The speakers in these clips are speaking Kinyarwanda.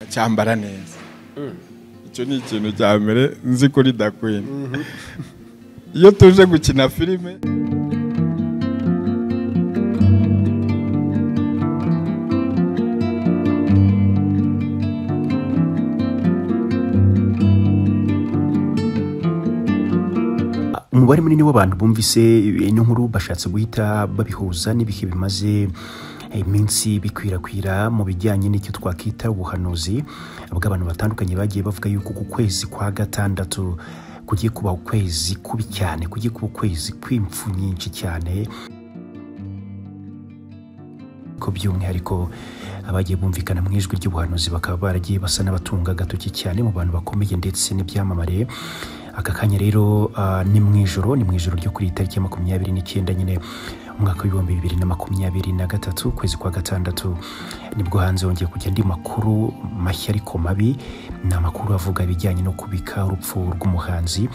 acyambara neza icyo ni ikintu cya mbere nzi kuri dakwini iyo tuje gukina filime umubare munini w'abantu bumvise ino nkuru bashatse guhita babihuza n'ibihe bimaze iminsi bikwirakwira mu bijyanye n'icyo twakwita ubuhanuzi bw'abantu batandukanye bagiye bavuga yuko ku kwezi kwa gatandatu kugiye kuba ukwezi kubi cyane kugiye kuba ukwezi kw'impfu nyinshi cyane ko by'umwihariko abagiye bumvikana mu ijwi ry'ubuhanuzi bakaba baragiye basa n'abatunga agatoki cyane mu bantu bakomeye ndetse n'ibyamamare aka kanya rero ah, ni mu ijoro ni mu ijoro ryo kuri iyi tariki ya makumyabiri n'icyenda nyine umwaka w'ibihumbi bibiri na makumyabiri na gatatu ukwezi kwa gatandatu nibwo hanze hongeye kujya andi makuru mashya ariko mabi ni amakuru avuga ibijyanye no kubika urupfu rw'umuhanzi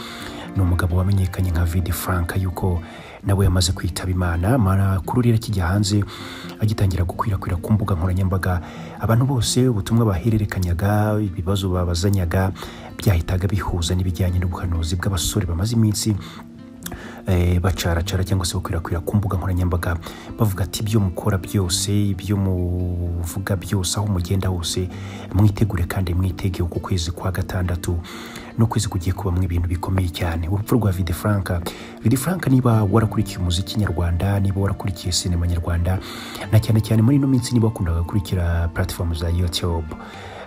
ni umugabo wamenyekanye nka vidi frank yuko nawe yamaze kwitaba imana amakuru rero akijya hanze agitangira gukwirakwira ku mbuga nkoranyambaga abantu bose ubutumwa bahererekanyaga ibibazo babazanyaga byahitaga bihuza n'ibijyanye n'ubuhanuzi bw'abasore bamaze iminsi eh, bacaracara cyangwa se bakwirakwira ku mbuga nkoranyambaga bavuga ati ibyo mukora byose ibyo muvuga byose aho mugenda hose mwitegure kandi mwitege uku kwezi kwa gatandatu no kwezi kugiye kubamo ibintu bikomeye cyane urupfu rwa vide franka vide franka niba warakurikiye umuziki nyarwanda niba warakurikiye sinema nyarwanda na cyane cyane muri ino minsi niba wakundaga gukurikira platform za youtube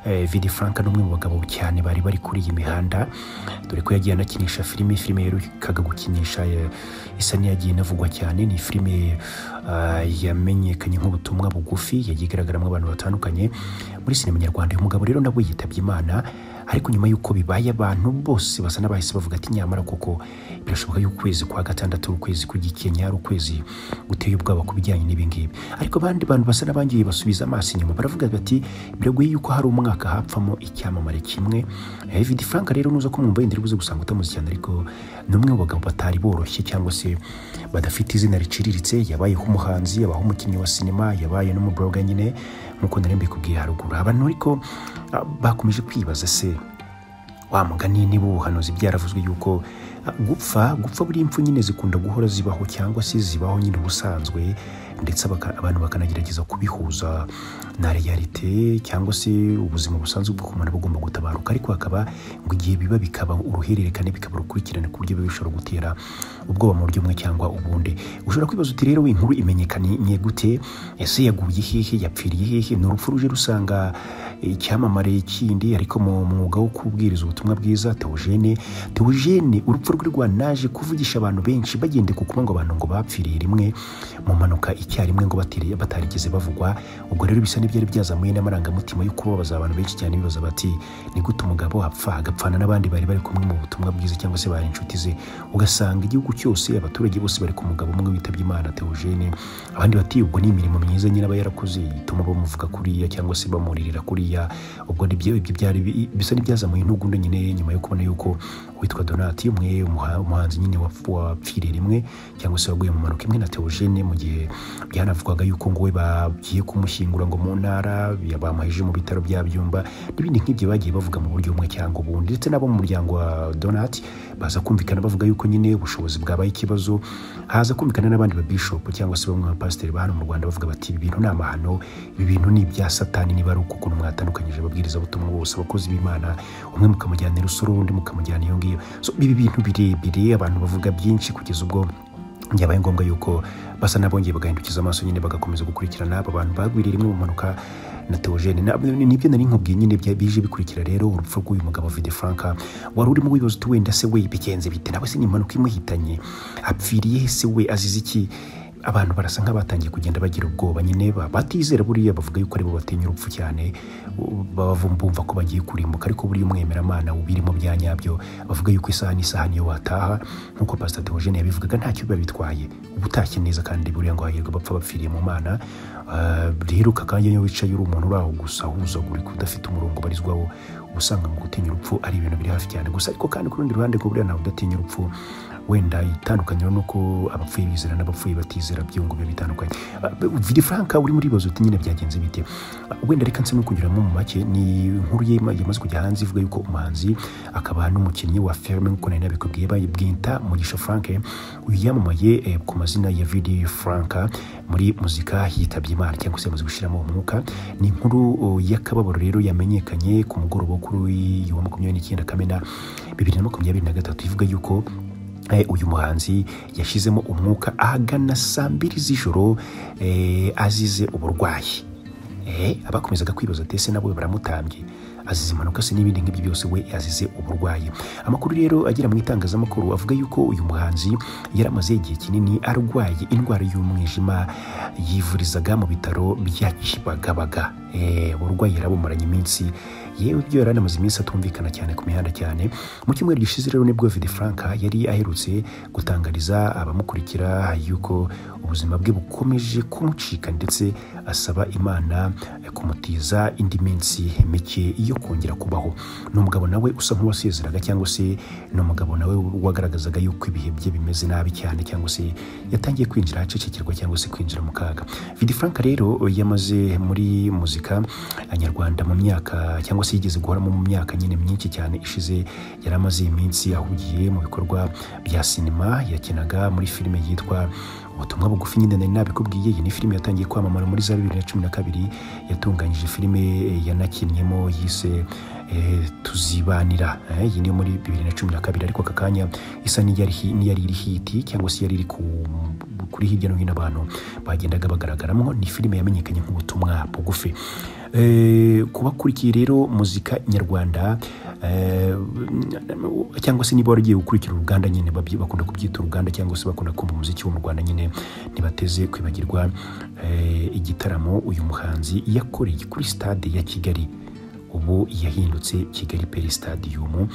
eh, Vidi Frank ni umwe mu bagabo cyane bari bari kuri iyi mihanda dore ko yagiye anakinisha filime filime yerukaga gukinisha eh, isa n'iyagiye inavugwa cyane ni filime ah, yamenyekanye nk'ubutumwa bugufi yagiye igaragaramo abantu batandukanye muri sinema nyarwanda uyu mugabo rero nawe yitabye imana ariko nyuma y'uko bibaye abantu bose basa n'abahise bavuga ati nyamara koko birashoboka yuko ukwezi kwa gatandatu ari ukwezi kugikenya ari ukwezi guteye ubwoba ku bijyanye n'ibi ngibi ariko abandi bantu basa n'abangiye basubiza amaso inyuma baravuga bati biragoye yuko hari umwaka hapfamo icyamamare kimwe david frank rero nuza ko mwumva yenda uri buze gusanga utamuzi cyane ariko ni umwe mu bagabo batari boroshye cyangwa se badafite izina riciriritse yabayeho umuhanzi yabaho umukinnyi wa sinema yabaye n'umubroga nyine nk'uko nari mbikubwiye haruguru abantu ariko ah, bakomeje kwibaza se wa mugani niba ubuhanuzi byaravuzwe yuko ah, gupfa gupfa buri impfu nyine zikunda guhora zibaho cyangwa se zibaho nyine ubusanzwe ndetse baka- abantu bakanagerageza kubihuza na realite cyangwa se ubuzima busanzwe bw'umuntu bugomba gutabaruka ariko hakaba ngo igihe biba bikaba uruhererekane bikaba urukurikirane ku buryo biba bishobora gutera ubwoba mu buryo bumwe cyangwa ubundi ushobora kwibaza uti rero w'inkuru imenyekanye gute ese yaguye hehe yapfiriye hehe ni urupfu ruje rusanga icyamamare kindi ariko mu mwuga wo kubwiriza ubutumwa bwiza Theogene Theogene urupfu rwe rwanaje kuvugisha abantu benshi bagendeye ku kuba ngo abantu ngo bapfiriye rimwe mu mpanuka icyarimwe ngo batiri- batarigeze bavugwa ubwo rero bisa n'ibyari byazamuye n'amarangamutima yo kubabaza abantu benshi cyane bibaza bati ni gute umugabo apfa agapfana n'abandi bari bari kumwe mu butumwa bwiza cyangwa se bari inshuti ze ugasanga igihugu cyose abaturage bose bari ku mugabo umwe witabye imana Theogene abandi bati ubwo ni imirimo myiza nyine aba yarakoze ituma bamuvuga kuriya cyangwa se bamuririra kuriya ubwo nibyo ibyo byari bi- bisa n'ibyazamuye intugunda nyine nyuma yo kubona yuko witwa donati umwe umuha- umuhanzi nyine wapf- wapfiriye rimwe cyangwa se waguye mu mpanuka imwe na teogene mu gihe byanavugwaga yuko ngo we bagiye kumushyingura ngo mu ntara ya- bamuheje mu bitaro bya byumba n'ibindi nk'ibyo bagiye bavuga mu buryo bumwe cyangwa ubundi ndetse n'abo mu muryango wa donati baza kumvikana bavuga yuko nyine ubushobozi bwabaye ikibazo haza kumvikana n'abandi babishopu cyangwa se bamwe bapasiteri ba hano mu rwanda bavuga bati ibi bintu ni amahano ibi bintu ni ibya satani niba ari uko ukuntu mwatandukanyije ababwiriza butumwa bose abakozi b'imana umwe mukamujyana i rusoro undi mukamujyana iyo ngiyo so ibi bintu birebire abantu bavuga byinshi kugeza ubwo byabaye ngombwa yuko basa n'abongeye bagahindukiza amaso nyine bagakomeza gukurikirana aba bantu bagwiriye rimwe mu mpanuka na Theogene Na- ni- nibyo nari nkubwiye nyine bya- bije bikurikira rero urupfu rw'uyu mugabo Vide Franka wari urimo wibaza uti wenda se we bigenze bite nawe se ni impanuka imuhitanye apfiriye he se we azize iki abantu barasa nk'abatangiye kugenda bagira ubwoba nyine ba- batizera buriya bavuga yuko aribo batinya urupfu cyane u- baba bum- bumva ko bagiye kurimbuka ariko buriya umwemeramana ubirimo bya nyabyo bavuga yuko isaha n'isaha niyo wataha nk'uko pastor Theogene yabivugaga ntacyo biba bitwaye uba utashye neza kandi buriya ngo hahirwe abapfa bapfiriye mu mana Ah, rero aka kanya iyo wicaye uri umuntu uri aho gusa uhuzagurika udafite umurongo ubarizwaho uba usanga mu gutinya urupfu ari ibintu biri hafi cyane gusa ariko kandi ku rundi ruhande ngo buriya ntawe udatinya urupfu wenda itandukaniro ni uko abapfuye bizera n'abapfuye batizera byungu biba bitandukanye vidi franka uri muri ibibazo nyine byagenze bite Ah, wenda reka nsemo kunyuramo mu make ni inkuru yema- yamaze kujya hanze ivuga yuko umuhanzi akaba n'umukinnyi wa filime nk'uko nari nabikubwiye ba- bwita mugisha frank uyu yamamaye eh, ku mazina ya vidi franka muri muzika yitabye imana cyangwa se yamaze gushyiramo umwuka ni inkuru oh, y'akababaro rero yamenyekanye ku mugoroba wo kuri uyu wa makumyabiri n'icyenda kamena bibiri na makumyabiri na gatatu ivuga yuko Eh, uyu muhanzi yashyizemo umwuka ahagana saa mbiri z'ijoro eh, azize uburwayi eh, abakomezaga kwibaza ati ese nabo baramutambye azize impanuka se n'ibindi nk'ibyo byose we azize uburwayi amakuru rero agera mu itangazamakuru avuga yuko uyu muhanzi yari amaze igihe kinini arwaye indwara y'umwijima yivurizaga mu bitaro bya kibagabaga eh, uburwayi yarabumuranye iminsi yewe ibyo yari anamaze iminsi atumvikana cyane ku mihanda cyane mu cyumweru gishize rero nibwo Vidi Franka yari aherutse gutangariza abamukurikira yuko ubuzima bwe bukomeje kumucika ndetse asaba Imana kumutiza indi minsi mike yo kongera kubaho ni umugabo nawe usa nk'uwasezeraga cyangwa se ni umugabo nawe wagaragazaga yuko ibihe bye bimeze nabi cyane cyangwa se yatangiye kwinjira ahacecekirwa cyangwa se kwinjira mu kaga Vidi Franka rero yamaze muri muzika nyarwanda mu myaka cyangwa se yigeze guhoramo mu myaka nyine myinshi cyane ishize yari amaze iminsi ahugiye mu bikorwa bya sinema yakinaga muri filime yitwa ubutumwa bugufi nyine nari nabikubwiye iyi ni filime yatangiye kwamamara muri za bibiri na cumi na kabiri yatunganyije filime eh, yanakinnyemo yise eh, tuzibanira Eh, iyi ni yo muri bibiri na cumi na kabiri ariko aka kanya isa n'iyari hi- n'iyari iri hiti cyangwa se yari iri ku kuri hirya no hino abantu bagendaga bagaragaramo ni filime yamenyekanye nk'ubutumwa bugufi Eh, kubakurikiye rero muzika nyarwanda eh, cyangwa se niba waragiye gukurikira uruganda nyine babyi- bakunda kubyita uruganda cyangwa se bakunda kumva umuziki wo mu rwanda nyine ntibateze kwibagirwa eh, igitaramo uyu muhanzi yakoreye kuri stade ya kigali ubu yahindutse kigali peri stadium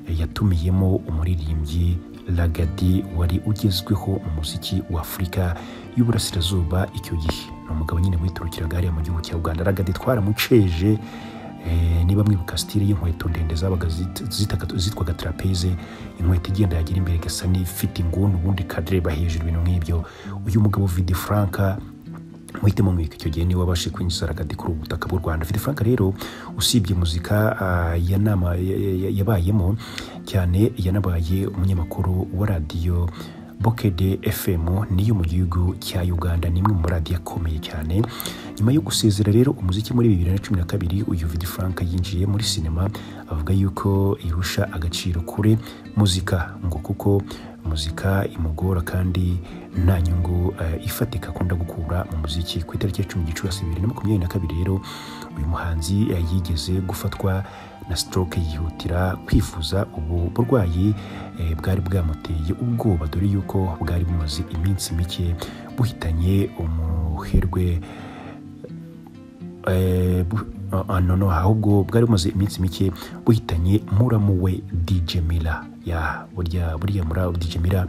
eh, yatumiyemo umuririmbyi lagadi wari ugezweho mu muziki wa afurika y'uburasirazuba icyo gihe ni umugabo nyine witurukiraga hariya mu gihugu cya uganda lagadi twaramuceje eh, niba mwibuka sitire y'inkweto ndende zabaga zit- zitaga- zitwaga trapeze inkweto igenda yagera imbere igasa n'ifite inguni ubundi kadireba hejuru ibintu nk'ibyo uyu mugabo vidi franka muhitemo mwika icyo gihe niwe wabashe kwinjiza ragati kuri ubu butaka bw'u rwanda fite frank rero usibye muzika ah, yanama- ya- ya- ya- yabayemo cyane yanabaye umunyamakuru wa radiyo bokede fm niyo mu gihugu cya uganda ni imwe mu maradiyo akomeye cyane nyuma yo gusezera rero umuziki muri bibiri na cumi na kabiri uyu vidi frank yinjiye muri sinema avuga yuko irusha agaciro kure muzika ngo kuko muzika imugora kandi nta nyungu eh, ifatika akunda gukura mu muziki ku itariki ya cumi gicurasi bibiri na makumyabiri na kabiri rero uyu muhanzi eh, yigeze gufatwa na stroke yihutira kwifuza ubu burwayi eh, bwari bwamuteye ubwoba dore yuko bwari bumaze iminsi mike buhitanye umuherwe Eh, bu- ah, ah, no no ahubwo bwari bumaze iminsi mike buhitanye muramu we DJ Mila ya burya buriya mura DJ Mila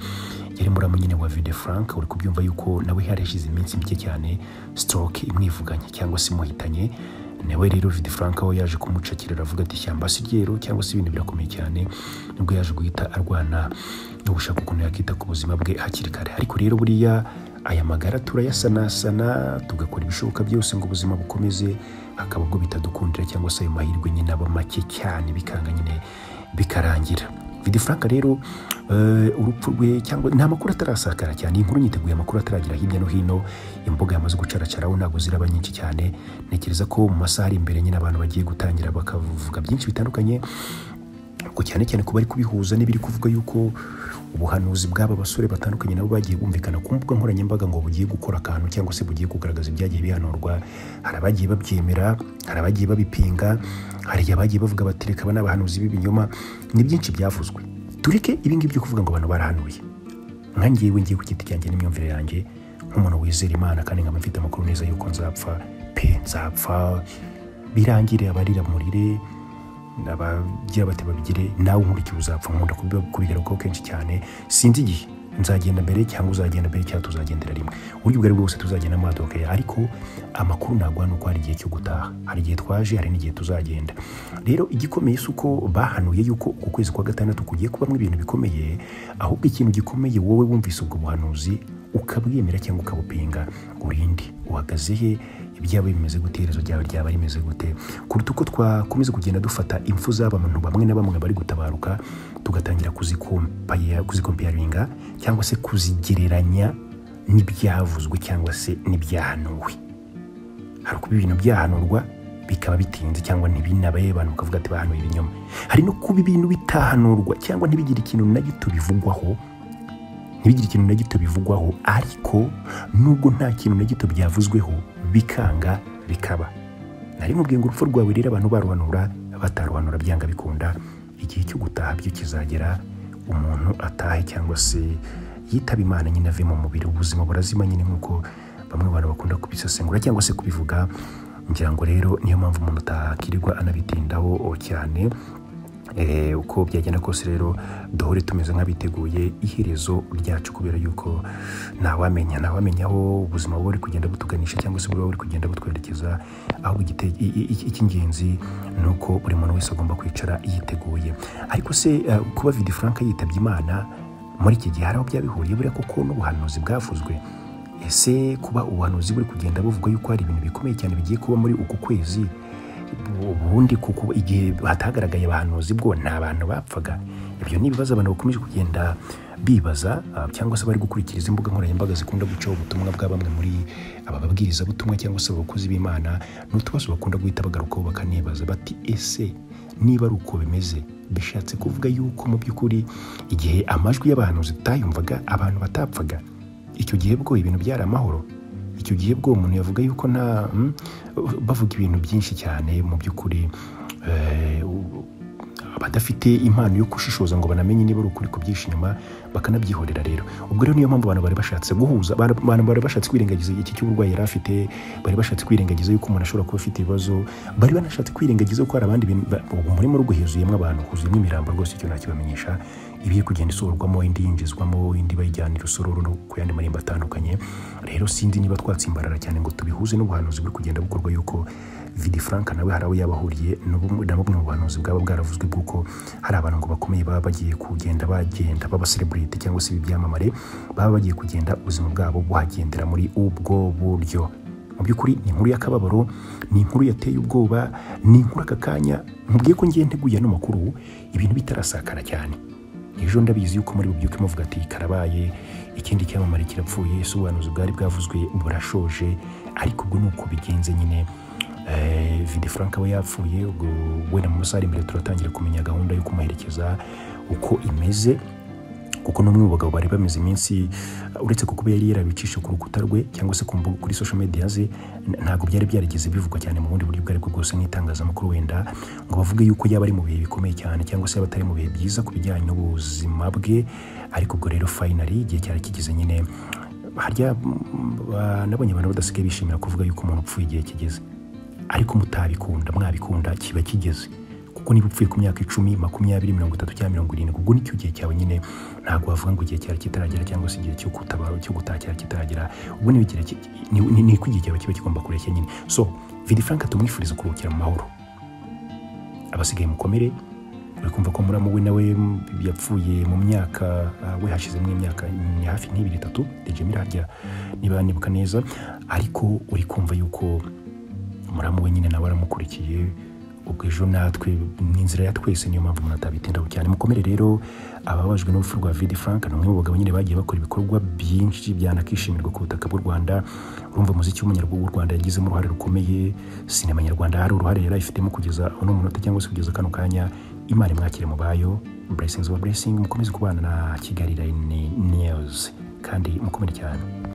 yari muramu nyine wa Vide Frank uri kubyumva yuko nawe hari hashize iminsi mike cyane stroke imwivuganye cyangwa se imuhitanye nawe rero Vide Frank aho yaje kumucakira aravuga ati ishyamba si ryero cyangwa se ibintu birakomeye cyane nibwo yaje guhita arwana no gushaka ukuntu yakita ku buzima bwe hakiri kare ariko rero buriya aya magara turayasanasana tugakora ibishoboka byose ngo ubuzima bukomeze hakaba ubwo bitadukundira cyangwa se ayo mahirwe nyine aba make cyane bikanga nyine bikarangira vidi frank rero eh, urupfu rwe cyangwa nta makuru atarasakara cyane iyi nkuru nyiteguye amakuru ataragera hirya no hino imbuga yamaze gucaracaraho ntabwo ziraba nyinshi cyane ntekereza ko mu masaha ari imbere nyine abantu bagiye gutangira bakavuga byinshi bitandukanye ariko cyane cyane kuba ari kubihuza n'ibiri kuvuga yuko ubuhanuzi bw'aba basore batandukanye nabo bagiye bumvikana ku mbuga nkoranyambaga ngo bugiye gukora akantu cyangwa se bugiye kugaragaza ibyagiye bihanurwa hari abagiye babyemera hari abagiye babipinga hari abagiye bavuga bati reka aba ni abahanuzi b'ibinyoma ni byinshi byavuzwe tureke ibi ngibi byo kuvuga ngo abantu barahanuye nka ngewe ngiye ku giti cyanjye n'imyumvire yanjye nk'umuntu wizera imana kandi nkaba mfite amakuru neza yuko nzapfa pe nzapfa birangire abarira murire abagira bati babigire nawe nkurikiye uzapfa nkunda kubiba- kubigeraho kenshi cyane sinzi igihe nzagenda mbere cyangwa uzagenda mbere cyangwa tuzagendera rimwe uburyo ubwo ari bwo bwose tuzagenda muri adokeya ariko amakuru naguha ni uko hari igihe cyo gutaha hari igihe twaje hari n'igihe tuzagenda rero igikomeye si uko bahanuye yuko uku kwezi kwa gatandatu kugiye kubamo ibintu bikomeye ahubwo ikintu gikomeye wowe wumvise ubwo buhanuzi ukabwemera cyangwa ukabupinga urinde uhagaze he ibyaba bimeze gute iherezo ryawe ryaba rimeze gute kuruta uko twakomeza kugenda dufata impfu z'abantu bamwe na bamwe bari gutabaruka tugatangira kuzikompaya- kuzikompayaringa cyangwa se kuzigereranya n'ibyavuzwe cyangwa se n'ibyahanuwe hari kuba ibintu byahanurwa bikaba bitinze cyangwa ntibinabe abantu bakavuga ati bahanuye ibinyoma hari no kuba ibintu bitahanurwa cyangwa ntibigire ikintu na gito bivugwaho ntibigire ikintu na gito bivugwaho ariko nubwo nta kintu na gito byavuzweho bikanga bikaba nari mubwiye ngo urupfu rwawe rero abantu baruhanura bataruhanura byanga bikunda igihe cyo gutaha byo kizagera umuntu atahe cyangwa se yitaba imana nyine ave mu mubiri ubuzima burazima nyine nk'uko bamwe abantu bakunda kubisesengura cyangwa se kubivuga ngira ngo rero niyo mpamvu umuntu atakirirwa anabitindaho cyane Eh, uko byagenda kose rero duhore tumeze nk'abiteguye iherezo ryacu kubera yuko ntawamenya ntawamenya aho ubuzima buba buri kugenda butuganisha cyangwa se buba buri kugenda butwerekeza ahubwo igite- i- i- i- icy'ingenzi ni uko buri muntu wese agomba kwicara yiteguye ariko se eh, kuba vidi frank yitabye imana muri iki gihe hari aho byabihuriye buriya kuko n'ubuhanuzi bwavuzwe ese kuba ubuhanuzi buri kugenda buvuga yuko hari ibintu bikomeye cyane bigiye kuba muri uku kwezi ubundi kuko igihe hatagaragaye abahanuzi bwo nta bantu bapfaga ibyo ni ibibazo abantu bakomeje kugenda bibaza ah, cyangwa se bari gukurikiza imbuga nkoranyambaga zikunda gucaho ubutumwa bwa bamwe muri aba babwirizabutumwa cyangwa se abakozi b'imana ni utubazo bakunda guhita bagarukaho bakanibaza bati ese niba ari uko bimeze bishatse kuvuga yuko mu by'ukuri igihe amajwi y'abahanuzi tutayumvaga abantu batapfaga icyo gihe bwo ibintu byari amahoro icyo gihe bwo umuntu yavuga yuko nta mm, bavuga ibintu byinshi cyane mu by'ukuri eh, u- abadafite impano yo gushishoza ngo banamenye niba ari ukuri kubyisha inyuma bakanabyihorera rero ubwo rero niyo mpamvu abantu bari bashatse guhuza abantu abantu bari bashatse kwirengagiza iki cy'uburwayi yari afite bari bashatse kwirengagiza yuko umuntu ashobora kuba afite ibibazo bari banashatse kwirengagiza ko hari abandi bintu ba- ubu muri rugo huzuyemo abantu huzuyemo imirambo rwose icyo nakibamenyesha ibi iri kugenda isohorwamo indi yinjizwamo indi bayijyana irusororo no ku yandi marembo atandukanye rero sinzi niba twatsimbarara cyane ngo tubihuze n'ubuhanuzi buri kugenda bukorwa yuko vidi frank nawe hari aho yaba ahuriye na bumwe na bumwe mu buhanuzi bwaba bwaravuzwe bw'uko hari abantu ngo bakomeye baba bagiye kugenda bagenda baba celebrity cyangwa se ibi byamamare baba bagiye kugenda ubuzima bwabo buhagendera muri ubwo buryo mu by'ukuri ni inkuru y'akababaro ni inkuru yateye ubwoba ni inkuru aka kanya mubwiye ko ngiye nteguye ano makuru ibintu bitarasakara cyane ejo ndabizi yuko muri bubyuke muvuga ati karabaye ikindi cyamamare kirapfuye ese ubuhanuzi bwari bwavuzwe burashoje ariko ubwo ni uko bigenze nyine Eh, vidi frank we yapfuye ubwo wenda mu masaha ari imbere turatangira kumenya gahunda yo kumuherekeza uko imeze kuko n'umwe mu bagabo bari bamaze iminsi uh, uretse ko kuba yari yarabicisha ku rukuta rwe cyangwa se ku mbuga kuri social media ze n- ntabwo byari byarigeze bivugwa cyane mu bundi buryo ubwo aribwo bwose n'itangazamakuru wenda ngo bavuge yuko yaba ari mu bihe bikomeye cyane cyangwa se yaba atari mu bihe byiza ku bijyanye n'ubuzima bwe ariko ubwo rero finally igihe cyari kigeze nyine harya mm, ba- nabonye abantu badasigaye bishimira kuvuga yuko umuntu upfuye igihe kigeze ariko mutabikunda mwabikunda kiba kigeze kuko niba upfuye ku myaka icumi makumyabiri mirongo itatu cyangwa mirongo irindwi ubwo nicyo gihe cyawe nyine ntabwo wavuga ngo igihe cyawe kitaragera cyangwa se igihe cyo kutabara cyo gutaha cyawe kitaragera ubwo ni igihe ki- ni- ni- ni uko igihe cyawe kiba kigomba kureshya nyine so vidi frank tumwifuriza kuruhukira mu mahoro abasigaye mukomere uri kumva ko muramu we nawe yapfuye mu myaka ah, we hashize imyaka ni hafi nk'ibiri itatu dejemira harya niba nibuka neza ariko uri kumva yuko muramu we nyine nawe aramukurikiye ubwo ejo natwe ni inzira ya twese niyo mpamvu umuntu atabitindaho cyane mukomere rero ababajwe n'urupfu rwa vidi frank ni umwe mu bagabo nyine bagiye bakora ibikorwa byinshi byanakishimirwa ku butaka bw'u rwanda urumva umuziki w'umunyarwanda w'u rwanda yagizemo uruhare rukomeye sinema nyarwanda hari uruhare yari ayifitemo kugeza uno munota cyangwa se kugeza kano kanya imana imwakire mu bayo blessings over blessing mukomeze kubana na kigali line news kandi mukomere cyane